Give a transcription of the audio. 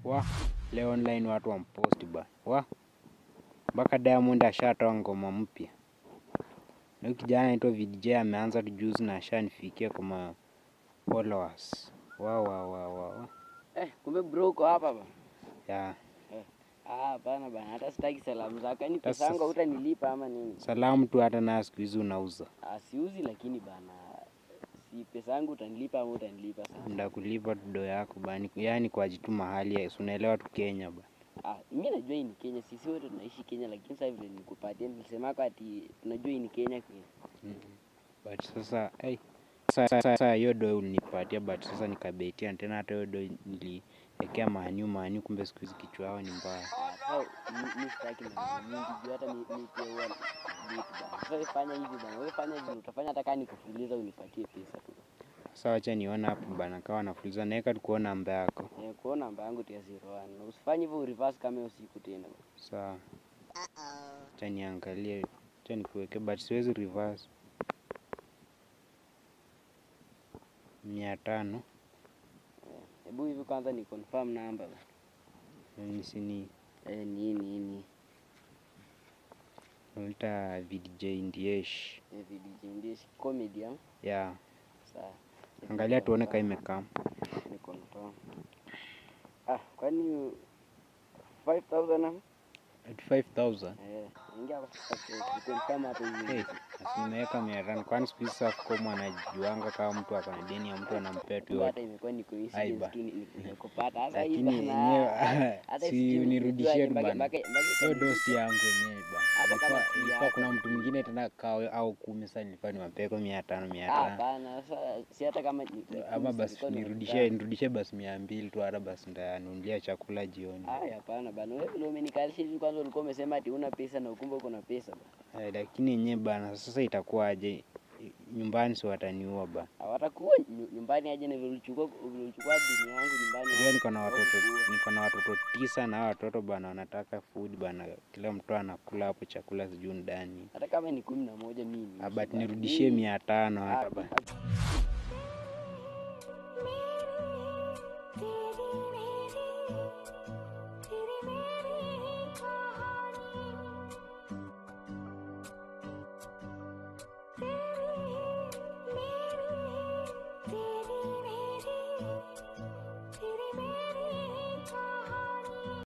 wa leo online watu wamposti ba wa mpaka Diamond ashatoa ngoma mpya na huyu kijana anaitwa VDJ ameanza tu juzi na ashanifikia kwa ma followers wa wa wa wa wa Eh, kumbe bro uko hapa ba. ya Ah, bana bana, hata sitaki salamu zako. Yaani Sasa- pesa yangu hutanilipa ama nini? salamu tu hata nayo siku hizi unauza Ah, siuzi lakini bana. Si pesa yangu utanilipa ama utanilipa sasa? ndakulipa tu do yako bani yani kwa jitu mahali si unaelewa tu Kenya ba Ah, mimi najua hii ni Kenya. Sisi wote tunaishi Kenya lakini sasa vile nikupatia nilisema kwa ati tunajua hii ni Kenya Kenya. but sasa hey, sasa sasa hiyo do ulinipatia but sasa nikabetia tena hata hiyo do niliwekea manyu manyu kumbe siku hizi kichwa yao ni mbaya Ah, sasa mi- mi sitaki maneno mingi juu hata mi mi pia huwa vitu bana. Sasa wewe fanya hivi bana. Wewe fanya hivi utafanya hata kama nikufuliza unipatie pesa tu. sasa wacha niona hapo bana kawa nafuliza naweka tu kuona namba yako Eh, kuona namba yangu tia 01. Na usifanye hivyo reverse kama hiyo siku tena. sawa acha niangalie acha nikuweke but siwezi reverse mia tano Hebu hivi kwanza ni confirm namba. nisini Eh, ni ni ni. naita VDJ Ndiesh Eh, VDJ Ndish comedy ah. ya Sawa. angalia tuone kama imekaa Ni confirm. Ah, kwani 5000 ah? at 5000 Eh, ingia kwa confirm hapo hivi. Hey, basi nimeweka mia tano kwani siku hizi Safaricom anajuanga kama mtu ako na deni ya mtu anampea tu Kumbe hata yote, imekuwa ni Aiba. coincidence tu ni- ni- nikupata. Sasa hii lakini bana, yenyewe hata si sijui unirudishie tu mpaka- bana. mpaka- mpaka Hiyo ikabidi- dosi yangu yenyewe bana. Hata kama Ilikuwa- si ilikuwa yako. kuna mtu mwingine tena kawe au kumi, sasa nilikuwa niwapeko mia tano mia Ah, tano hapana, sasa si hata kama ni- ni ama kumi, basi silikuwa ni nirudishie elfu nirudishie basi mia mbili tu, hata basi ndanunulia chakula jioni. tano. Aya, hapana bana, wewe vile umenikalisha hivi, kwanza ulikuwa umesema ati una pesa na ukumbe uko na pesa bana. Eh, lakini yenyewe bana, sasa itakuwaje? Nyumbani si wataniua bana. Hawatakuwa nyu- nyumbani aje na vile ulichukua vile ulichukua dini yangu nyumbani. Unajua niko na watoto hawakukuua. niko na watoto tisa na hao watoto bana wanataka food bana, kila mtu anakula hapo chakula sijui ndani. Hata kama ni kumi na moja mimi. Ah, but nirudishie mia tano hata bana.